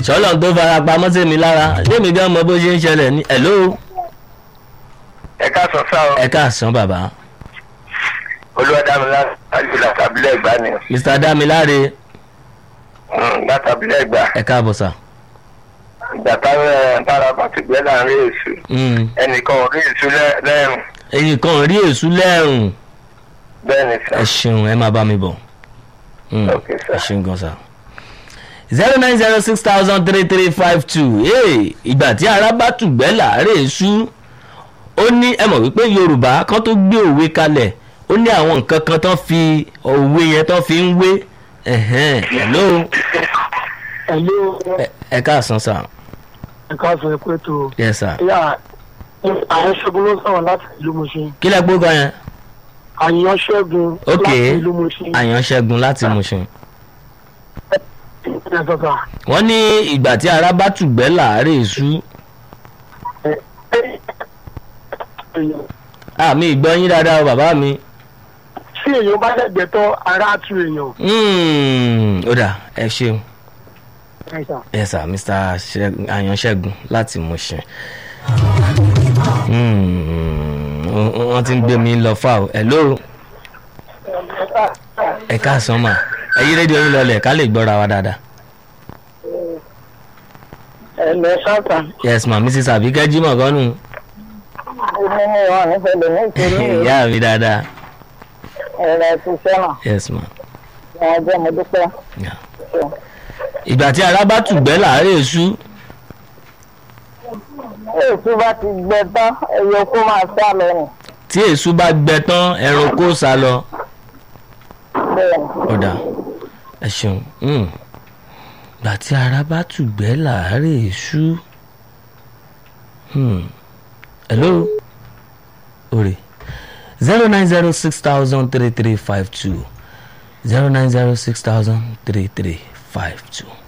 sọlọ tó fara pamọ́ sí mi lára lémi gan mọ bó ṣe ń ṣẹlẹ̀ ní hello ẹ káàsán sá o ẹ káàsán bàbá olúwadámilá láti látàbílẹ̀ ìgbà ni mr damilare Mm, látàbílẹ̀ ìgbà ẹ káàbọ̀ sà. ìgbà táwọn tára bá ti gbẹ́ láàrin èṣù Mm. ẹnìkan ò rí èṣù lẹ́- lẹ́rùn ẹ̀yin kan rí èṣù lẹ́rùn bẹ́ẹ̀ ni sá ẹ ṣeun ẹ máa bá mi bọ̀ Mm, Ok, sir. ẹ ṣeun gan sa. zero nine zero six thousand three three five two ìgbà tí ara bá tùgbẹ́ láàárẹ̀ èṣù ó ní ẹ mọ̀ wípé yorùbá kan tó gbé òwe kalẹ̀ ó ní àwọn nǹkan kan tán fi òwe yẹn tán fi ń wé ẹ̀hẹ́n, hello Hello, ẹ- ẹ káàsán sà ẹ káàsán ẹ pé tó. yes sir Yà àyàn ṣẹ́gun ló sọ̀rọ̀ láti ìlú Mùsùn. kí lẹ gbógan yẹn Àyàn ṣẹ́gun ok láti ìlú Mùsùn. àyànṣẹ́gun láti Mùṣin. Ẹ sọ̀tà. wọ́n ní ìgbà tí ara bá tùgbẹ́ láàárẹ̀ èṣù àmì ìgbọ́ yín dáadáa o bàbá mi. Tí èèyàn bá dẹ̀gbẹ́ tán, ara tu èèyàn. Mm, ó dà ẹ ṣeun Ẹ sà. yes sir mr Ṣẹ́gun- àyànṣẹ́gun láti Mùṣin. Mm, wọ́n wọ́n ti ń gbé mi lọ fà o hello ẹ káàsán mà ẹ yí rédíò yín lọlẹ̀ ká lè gbọ́ra wa dáadáa. ẹ̀lẹ́ sọ́tà yes ma mrs abike jimoh kọ́nù ní ní wọn nífẹ̀ẹ́ lè ní ìṣòro ìyá mi dáadáa ẹ̀rọ ìṣiṣẹ́ náà yes ma. ní ọjọ́ mo dúpẹ́. Yeah. ìgbà tí ara bá tùgbẹ́ láàárẹ̀ èṣù èsì bá ti gbẹ tán ẹyọ kó máa sá lọ nù tí èṣù bá gbẹ tán ẹranko sá lọ bẹ́ẹ̀ ọ̀dà ẹ ṣeun Mm. ìgbà tí ara bá tùgbẹ́ láàárẹ̀ èṣù Hmm. hello òrè zero nine zero six thousand three three five two zero nine zero six thousand three three five two.